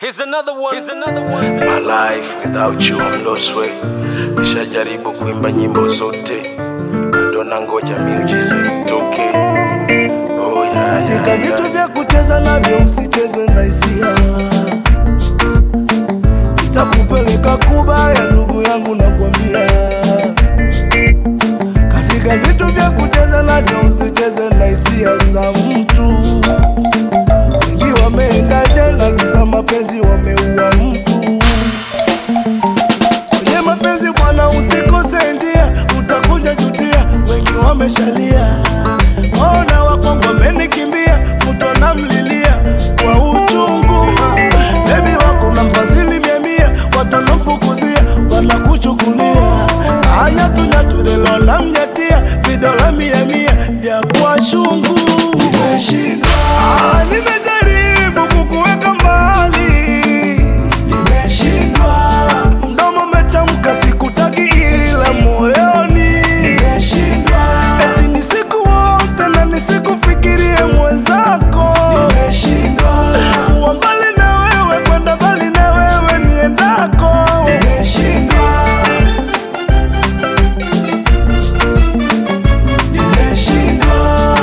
Here's another one. Here's another one. My life without you I'm lost way. Nishajaribu kuimba nyimbo zote, bado nangoja miujiza itoke. Oh, yeah, katika yeah, vitu yeah. vya kucheza navyo usicheze na hisia sitakupeleka kubaya ndugu yangu nakwambia katika vitu vya kucheza navyo usicheze na hisia za mtu wengi wameenda jela kisa mapenzi wameua mtu kwenye mapenzi bwana usikose njia utakuja jutia wengi wameshalia ona wakongo wamenikimbia mtu anamlilia kwa uchungu bebi wako nampasili mia mia watu wanamfukuzia wanakuchukulia anyatunyatulelo namnyatia vidola mia mia vya kwa shungu Ah, nimejaribu kukuweka mbali nimeshindwa mdomo umetamka sikutaki ila moyoni nimeshindwa eti ni siku wote na nisikufikirie mwenzako nimeshindwa kuwa mbali na wewe kwenda mbali na wewe niendako nimeshindwa nimeshindwa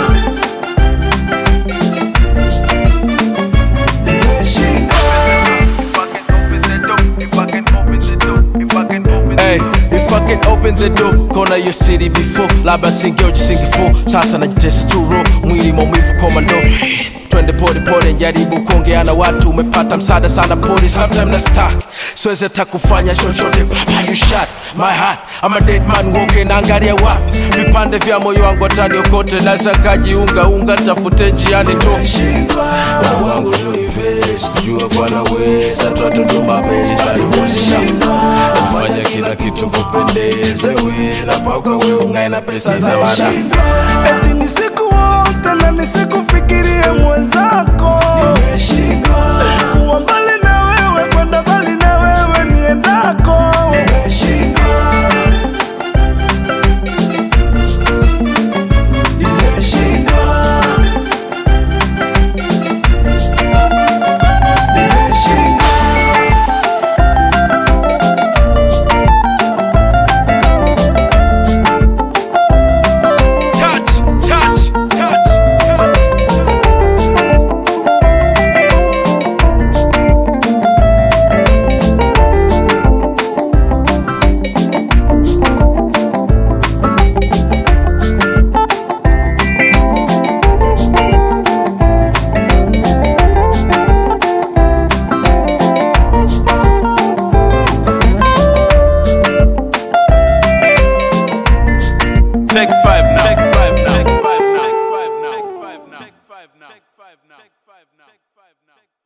Hey, if I can open the door, kona your city before labda singeo jisingifo sasa najitesa turo mwili maumivu komando twende pole pole njaribu kuongea na watu umepata msaada sana pole sometime na stuck siwezi hata kufanya chochote Baba, you shot my heart I'm a dead man walking naangalia wapi vipande vya moyo wangu ataniokote naweza kajiunga unga tafute njiani tu Moyo wangu you invest, jua bwana weza twatuduma bezi taliwezesha ufanya kila kitu kupendeze we na paka we ungae na pesa za wada eti ni siku wote na nisikufikirie mwenzako nimeshindwa kuwa mbali na wewe kwenda mbali na wewe niendako nimeshindwa nimeshindwa nimeshindwa touch touch touch touch Take five now. Take five now. Take five now. Take five now. Take five now. Take five now. Take five now. Take five now.